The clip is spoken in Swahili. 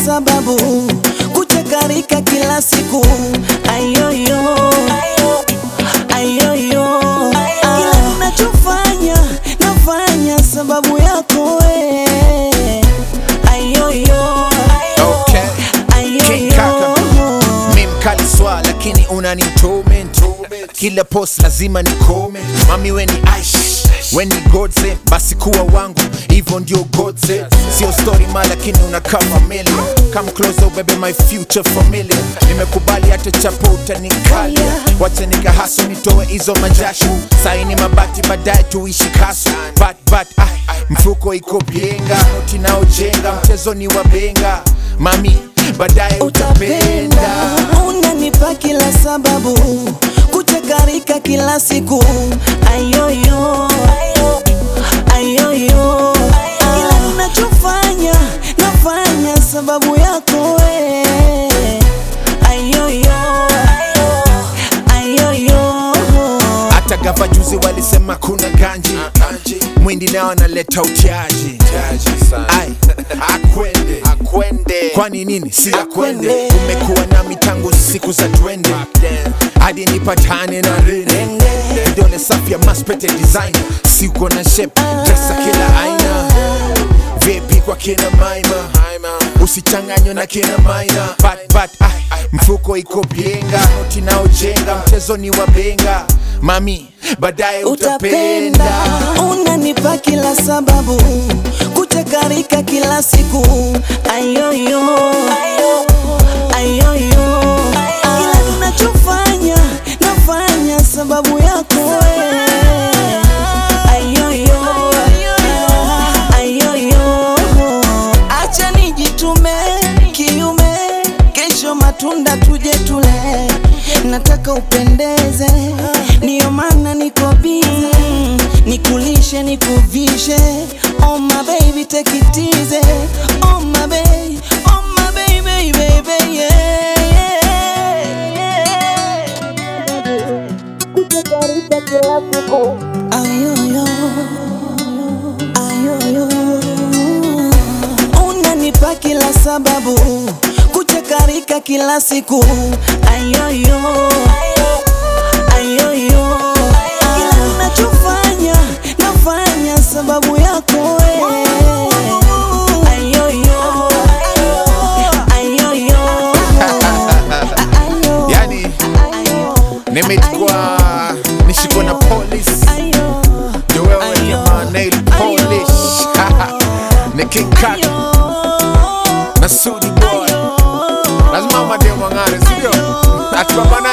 sababu kuchakarika kila siku ayoyo ayoyo kila ninachofanya nafanya sababu yako we ayoyo Okay. King Kaka. Mi mkali swa lakini unani torment kila post lazima ni comment mami weni aish weni godse basi kuwa wangu hivyo ndio godse sio story ma lakini unakaa familia come closer ubebe my future familia nimekubali hata chapo utanikalia wacha nikahaso nitoe hizo majasho saini mabati baadaye tuishi kaso but, but, ah, mfuko iko bienga noti naojenga mchezo ni wabenga mami baadaye utapenda utapenda unanipa kila sababu kuchakarika kila siku ayoyo ayoyo kila ninachofanya nafanya sababu yako we ayoyo ayoyo hata gava juzi walisema kuna ganji mwindi nao analeta utiaji Ai, akwende akwende kwani nini si akwende Akwende. umekuwa nami tangu siku za twende hadi nipatane na rene vidole safi ya maspete design siko na shape dresa kila aina vipi kwa kina maima usichanganywe na kina maina but, but, ah, mfuko iko bienga noti naojenga mchezo ni wabenga mami baadaye utapenda utapenda unanipa kila sababu kuchakarika kila siku ayoyo ayoyo kila ninachofanya nafanya sababu yako we. ayoyo ayoyo acha nijitume kiume kesho matunda tuje tule nataka upendeze ndiyo maana niko bize nikulishe nikuvishe oh my baby take it easy oh my baby oh my baby baby yeah, yeah. ayoyo ayoyo unanipa kila sababu kuchakarika kila siku ayoyo ayoyo kila ninachofanya nafanya sababu yako we ayoyo ayoyo ayo yani nimechukua nishikwa na police ayo ndio wewe jamaa nail polish ni king kaka na sudi boy lazima mademu wang'are sindio atupambana